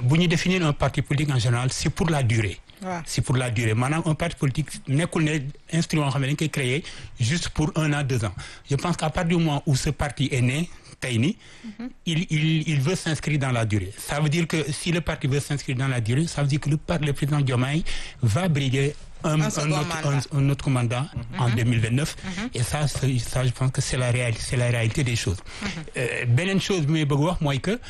bu ñu définir un parti politique en général c'est pour la durée waaw c'est pour la durée maanaam un parti politique nekkul ne instrument xam ne dañ koy créer juste pour un an deux ans je pense qu'à partir du moment où ce parti est né tey ni il il il veut s'inscrire dans la durée ça veut dire que si le parti veut s'inscrire dans la durée ça veut dire que le par le président Diomaye va briguer un, Un un second autre mandat. un, un autre mandat en 2029 et ça c'est- ça je pense que c'est la réalité c'est la réalité des choses Euh, beneen chose bi may bëgg wax mooy que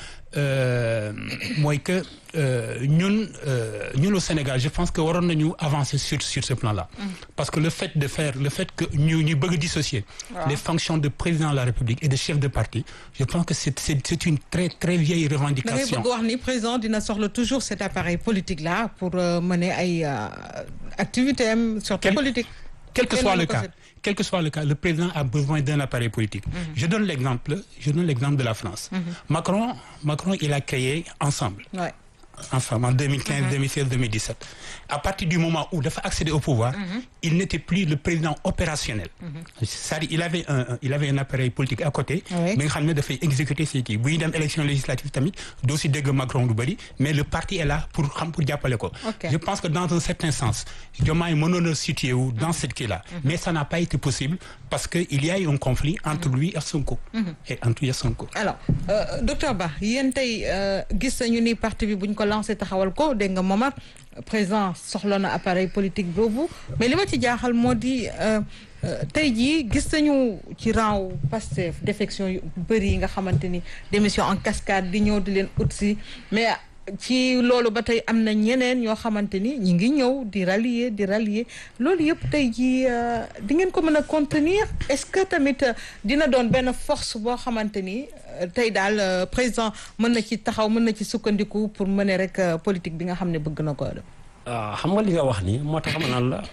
euh, mooy que euh, ñun euh, ñun au Sénégal je pense que waroon nañu avancer sur sur ce plan-là parce que le fait de faire le fait que ñu ñu bëgg dissocier Waaw. les fonctions de président de la République et de chef de parti je pense que c'est c'est c'est une très très vieille da ngay revendication bëgg wax ni président dina soxla toujours cet appareil politique là pour euh, mener ay euh, activités am surtout Quel- politique. quel que Kenn soit mënu le ko cas seet. quel que soit le cas le président a besoin d'un appareil politique je donne l'exemple je donne l'exemple de la France Macron Macron il a créé ensemble Ouais. ensemble en 2015 2016 2017 à partir du moment où dafa accéder au pouvoir il n'était plus le président opérationnel c'est-à-dire il avait un un- il avait un appareil politique à côté Oui. mi nga xam ne dafay exécuter ses kii buy dem élection législative tamit doo si dégg Macron lu bëri mais le parti est là pour xam pour jàppale ko Ok. je pense que dans un certain sens Diomaye mënoon a situé wu dans cette kii là mais ça n'a pas été possible parce que il y a eu un conflit entre lui et Sonko et entre lui et Sonko alors euh, docteur Ba yéen tey euh, gis nañu ni parti bi buñ ko lancé taxawal ko dégg nga Momar président soxla na appareil politique boobu mais li ma ci jaaxal moo di euh, euh, tey jii gis nañu ci rang Pastef défection yu bëri yi nga xamante ni démission en cascade di ñëw di leen ut si mais ci loolu ba tey am na ñeneen ñoo xamante ni ñi ngi ñëw di rallier di rallier loolu yëpp tey jii euh, di ngeen ko mën a contenir est-ce que tamit euh, dina doon benn force boo xamante ni euh, tey daal euh, président mën na ci taxaw mën na ci sukkandiku pour mener rek euh, politique bi nga xam ne bëgg na ko def. ah xam nga li nga wax ni moo tax ma naan la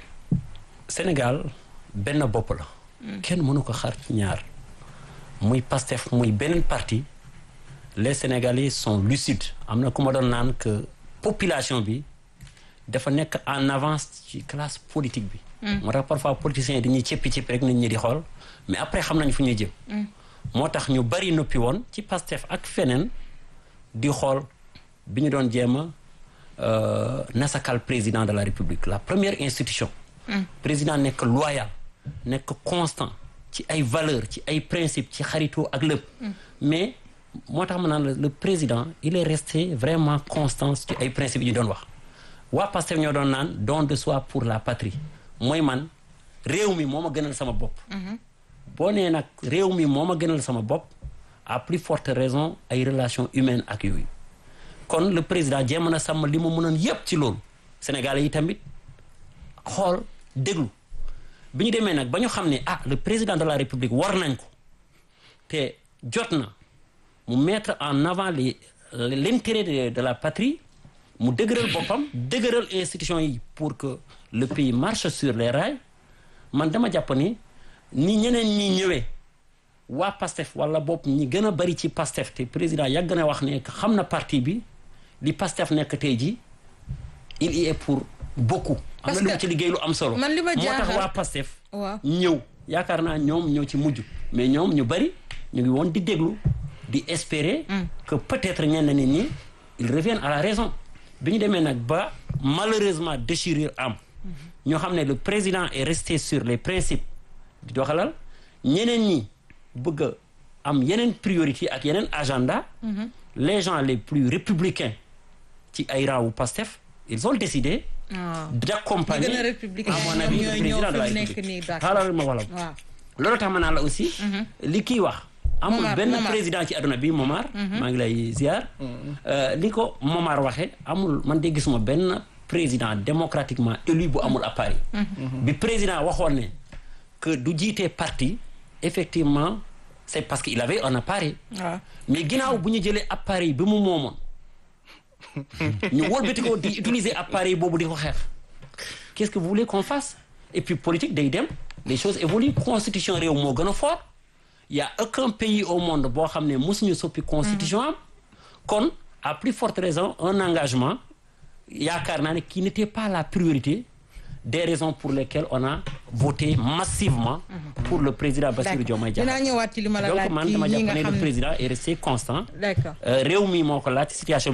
Sénégal benn bopp la. kenn mënu ko xar ci ñaar muy Pastef muy beneen parti les Sénégalais sont lucides am na ku ma doon naan que population bi dafa nekk en avance ci classe politique bi. moo tax parfois politiciens yi dañuy cëppi cëppi rek nit ñi di xool mais après xam nañ fu ñuy jëm. moo tax ñu bari noppi woon ci Pastef ak feneen di xool bi ñu doon jéem a euh, nasakal président de la République la première institution. président nekk loyal nekk constant ci ay valeurs ci ay principes ci xaritoo ak lépp. mais moo tax ma naan la le président il est resté vraiment constant ci ay principes yi ñu doon wax. waa Pastef ñoo doon naan don de soi pour la patrie mooy man réew mi moo ma gënal sama bopp. boo nee nag réew mi moo ma gënal sama bopp à plus forte raison ay relations humaines ak yooyu kon le président jéem na sàmm li mu mënoon yépp ci loolu Sénégalais yi tamit xool déglu bi ñu demee nag ba ñu xam ne ah le président de la République war nañ ko te jot na mu mettre en avant les l'intérêt de, de la patrie mu dëgëral boppam dëgëral institution yi pour que le pays marche sur les rails man dama jàpp ni ni ñeneen ñi ñëwee waa PASTEF wala bopp ñi gën a bari ci PASTEF te président yàgg na wax ne que xam na parti bi li PASTEF nekk tey ji il y est pour beaucoup. am Parce na lu mu que ci liggéey lu am solo. man li ma moo tax jaaxal- waa PASTEF. waaw ñëw yaakaar naa ñoom ñoo ci mujj mais ñoom ñu bari ñu ngi woon di déglu di espérer que peut-être ñenn nit ñi ils reviennent à la raison bi ñu demee nag ba malheureusement déchirure am ñoo xam ne le président est resté sur les principes di doxalal ñeneen ñi bëgg a am yeneen priorité ak yeneen agenda les gens les plus républicains ci ay raawu Pastef ils ont décidé waaw d'accompagner Ñi gën a républicain à mon ñoom avis ñooy le président ñëw de la fi mu nekk République nii, d'accord. xaaral ma wala waaw loolu tax ma naan la aussi li kii wax amul Momar, benn Momar. président ci àdduna bi Momar maa ngi lay ziar Euh, li ko Momar waxee amul man de gisuma benn président démocratiquement élu bu amul appareil bi président waxoon ne que du jiitee parti effectivement c'est parce qu'il avait un appareil waaw mais ginnaaw bu ñu jëlee appareil bi mu moomoon ñu wëlbati ko di utiliser appareil boobu di ko xeex qu'est-ce que vous voulez qu'on fasse et puis politique day dem les choses évoluent constitution réew moo gën a fort y a aucun pays au monde boo xam ne mosuñu soppi constitution am kon à plus forte raison un engagement yaakaar naa ne qui n'était pas la priorité des raisons pour lesquelles on a voté massivement pour le président Bassirou Diomaye Diakhar dinaa ñëwaat ci li ma la donc laaj man ci dama ñi jàpp nga ne xam le ne président est resté constant d'accord Euh, réew mi moo ko laaj situation